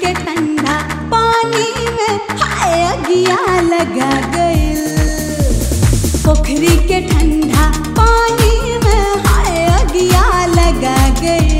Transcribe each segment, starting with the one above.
के ठंडा पानी में हाय अगिया लगा गइल पोखरी के ठंडा पानी में हाय अगिया लगा गइल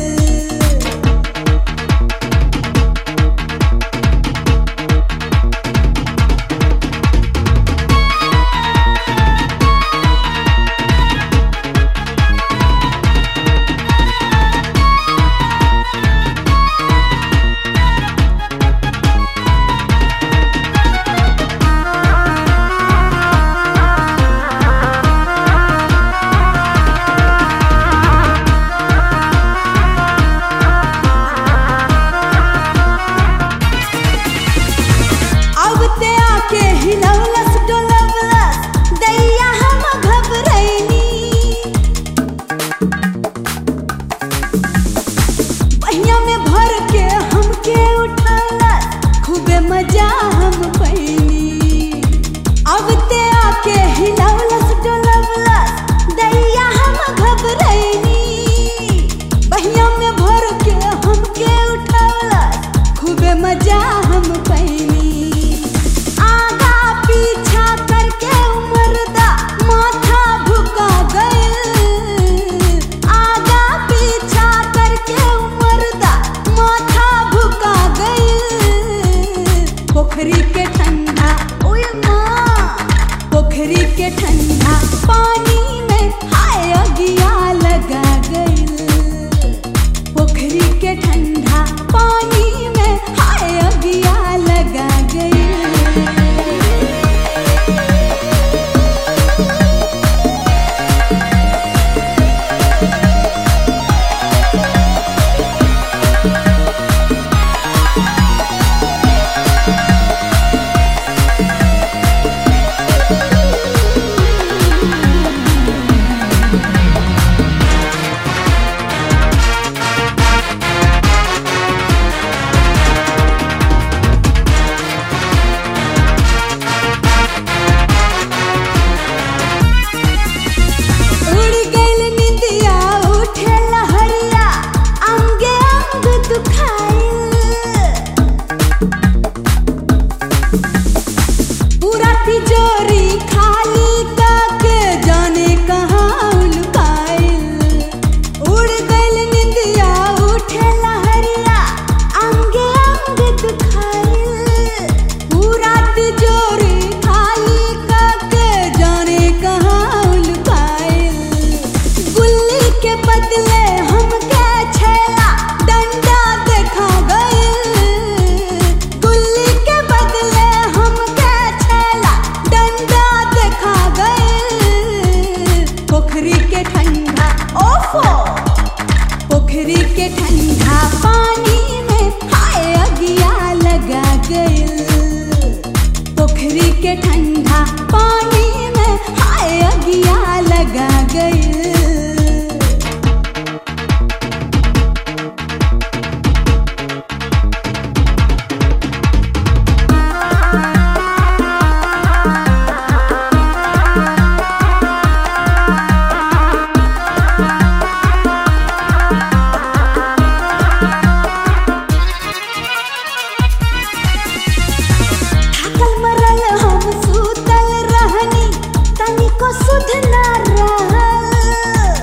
अब ते आके हिलौलस डोलवलस दैया हम घबरैनी बहिया में भर के हमके उठौलस खूबे मजा हम पैनी अब ते आके हिलौलस डोलवलस दैया हम घबरैनी बहिया में भर के हमके उठौलस खूबे मजा हम पैनी आगा पीछा करके उमरदा माथा भुका गइल आगा पीछा करके उमरदा माथा भुका गइल पोखरी के ठंडा ओए माँ पोखरी के ठंडा पानी में हाय अगिया लगा गइल पोखरी के ठंडा पानी में हाय अगिया लगा गइल उड़ गइल निंदिया उठे लहरिया अंगे अंग दुखाइल पूरा तिजोरी खाली करके जाने कहाँ उलकाइल उड़ गइल निंदिया उठे लहरिया अंगे अंग दुखाइल पूरा तिजोरी खाली करके जाने कहाँ उलकाइल गुल्ली के बदले हमके छेला डंडा देखा गइल गुल्ली के बदले हमके छेला डंडा देखा गइल पोखरी के ठंडा ओफो पोखरी के ठंडा पानी में हाय अगिया लगा गइल पोखरी के ठंडा पानी में हाय अगिया लगा गइल थाकल मरल हम सुतल रहनी तनिको सुध ना रहल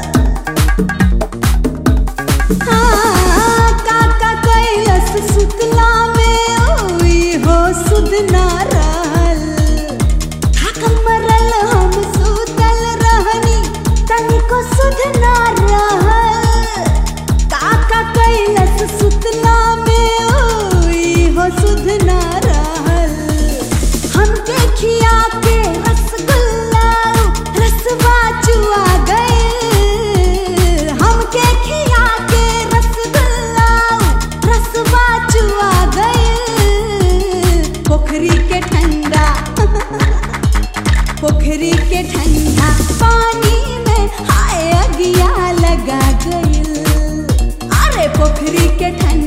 हाँ, काका कैलस सुतला में ओई हो सुध ना रहल थाकल मरल हम सुतल रहनी तनिको सुध ना रहल काका कैलस सुतला में ओई हो सुध ना रहल हम देखिया के रसगुल्ला रसवा चुआ गए हम देखिया के रसगुल्ला रसवा चुआ गए पोखरी के ठंडा पोखरी के ठंडा पानी में हाय अगिया लगा गइल अरे पोखरी के ठंडा